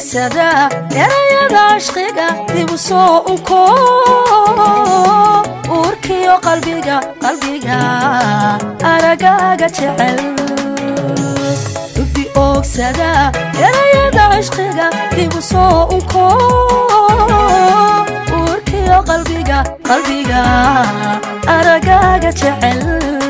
ogsadaa erayada ashqiga dib u soo unko uurkiyo qalbiga qalbiga aragaaga jecel rubi ogsadaa erayada ashqiga dib u soo unko uurkiyo qalbiga qalbiga aragaaga jecel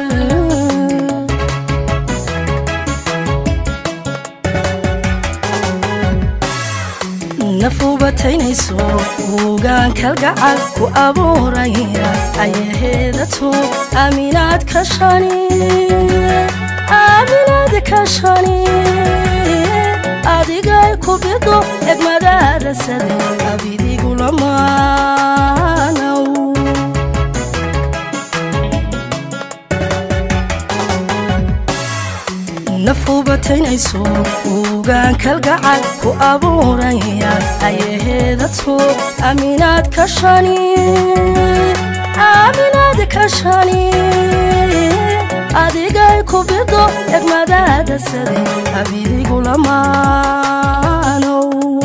nafuubataynayso ugaan kalgacal ku abuuraya ayaheeda tuug aaminaad ka shani aaminaad ka shani adigay ku bido egmadaada sade abidigu lamaanow nafuubataynayso ugaan kalgacal ku abuuraya ayaheeda tuug aaminaad ka shani aaminaad ka shani adigay ku bido egmadaada sade abidigu lamaanow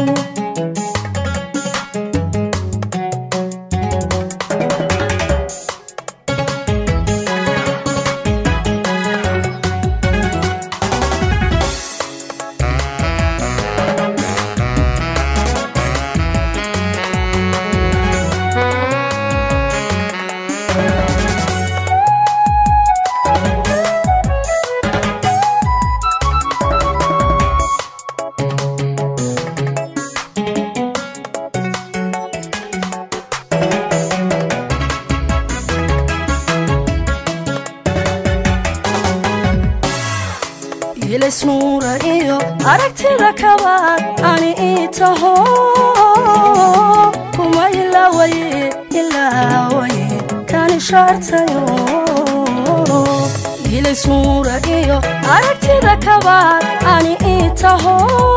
ilisnuura iyo aragtida kabaad ani ii taho kuma ilaawaye ilaawaye kani shaartayo ilisnuura iyo aragtida kabaad ani ii taho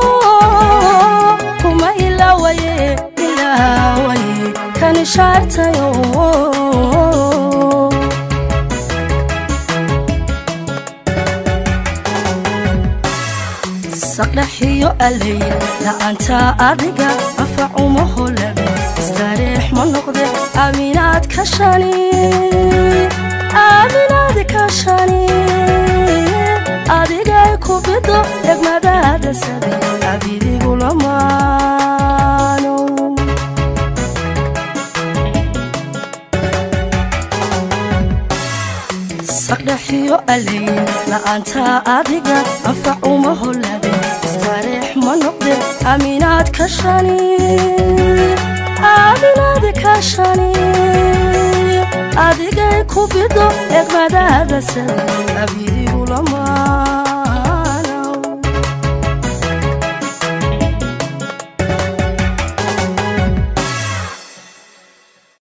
kuma ilaawaye ilaawaye kani shaartayo saqdhaxiyo alay la'aantaa adiga afac uma holabe istaariix ma noqde aaminaad ka shani aaminaad ka shani adigay ku bido egmadaada sade abidigu lamaanow saqdhaxiyo alay la'aantaa adiga anfac uma holabe istaariix ma noqde aaminaad ka shani aaminaad ka shani adigay ku bido egmadaada sade abidigu lamaa